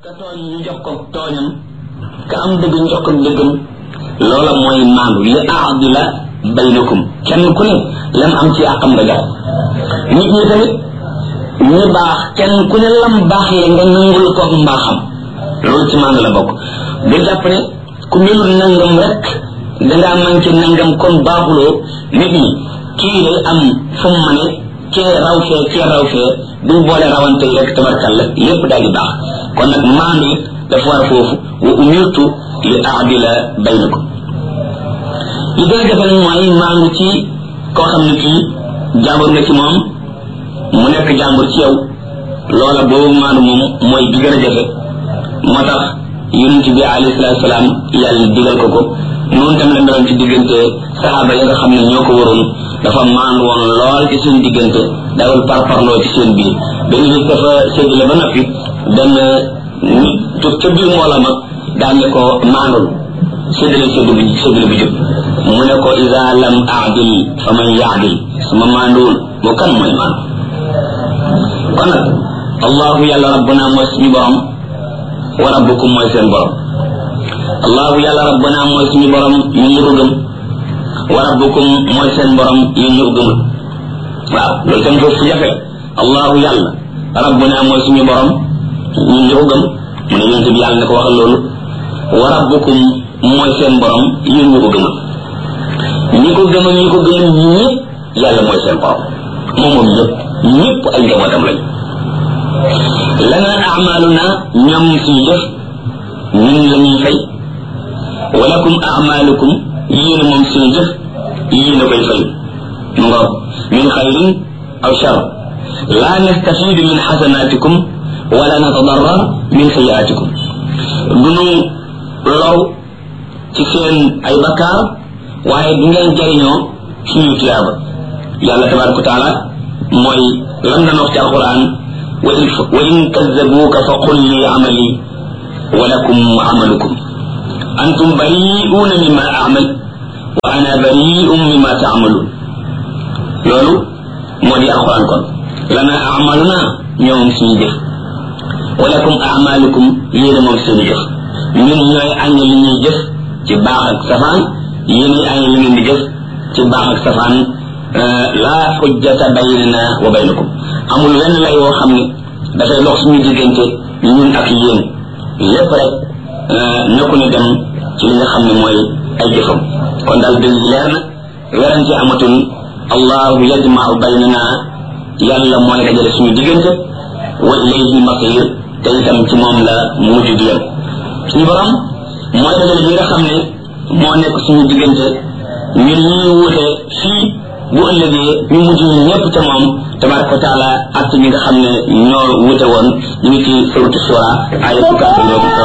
ka tooñ ñu jox ko tooñam ka am dëgg ñu jox ko dëggam loola mooy maandu li aadila baynakum kenn ku ne lam am ci àqam nga jox nit ñi tamit ñu baax kenn ku ne lam baax le nga nangul ko mbaaxam loolu ci maandu la bokk bu jàpp ne ku melul nangam rek dangaa manqué nangam kon baaxuloo nit ñi kii day am fu mu mane kee raw fee kee raw fee duñ boole rawante yi rek tabarkalla lépp daal di baax kon nag maandu it dafa war foofu wa umirtu li aadila baynakum li gën a jafe nag mooy maandu ci koo xam ne kii jàmbur nga ci moom mu nekk jàmbur ci yow loola boobu maandu moom mooy bi gën a jafe moo tax yonent bi alayhi salaatu salaam yàlla digal ko ko noonu tam la meloon ci diggante saxaaba yi nga xam ne ñoo ko waroon dafa maandu woon lool ci seen diggante dawul parparloo ci seen biir benn bis dafa séddale ba noppi benn nit jóg ca biir mbooloo ma daañu ko maandul séddale séddu bi séddale bi jóg mu ne ko isa lam aadil fa man yaadil sama maanduwul moo kan mooy maandu kon nag allahu yàlla rabbuna mooy suñu borom wa rabbukum mooy seen borom allahu yàlla rabbuna mooy suñu borom ñun ñu ko gëm wa rabbukum mooy seen borom yéen ñu ko gëmul waaw loolu tam foofu fu jafe allahu yàlla rabbuna mooy suñu borom ñun ñu ko gëm mu ne yonent bi yàlla ne ko waxal loolu wa rabbukum mooy seen borom yéen ñu ko gëmul ñi ko gëmal ñi ko gëmul ñëpp yàlla mooy seen borom moom moom ñëpp ñëpp ay njabootam lañ lana amaluna ñoom suñu jëf ñun la ñuy fay walakum amalukum yéen moom suñu jëf yéen a koy fay mu nga min xayrin aw shar la nastafidu min xasanatikum wala natadarrar min sayiatikum dunu low ci seen ay bakkaar waaye du ngeen jariñoo suñu tuyaaba yàlla tabaraka wa taala mooy lam na wax ci alquran wa in kazzabuuka fa qul li amali wa lakum amalukum antum bari'uuna mimma amal wa ana bari'un mimma taamaluun loolu moo di alquran kon lana amaluna ñoom suñu jëf wa lakum amalukum yéen moom seeni jëf ñun ñooy añ li ñuy jëf ci baax ak safaan yéen añ li ngeen di jëf ci baax ak safaan laa xujjata baynana wa baynakum amul wenn lay woo xam ne dafay dox suñu diggante ñun ak yéen lépp rek na ku ne dem ci li nga xam ne mooy ay jëfam kon daal dëgg leer na werante amatul allahu yajmau baynana yàlla mooy dajale suñu diggante wa ilayhi masir te itam ci moom la mujj di yem suñu borom mooy dajale bi nga xam ne moo nekk suñu diggante ñun ñuy wuute fii bu ëllëgee ñu mujj ñu ñëpp ca moom tabaraka wa taala ak ñi nga xam ne ñoo wuute woon ñu ngi ci suratu sura ay fukkaat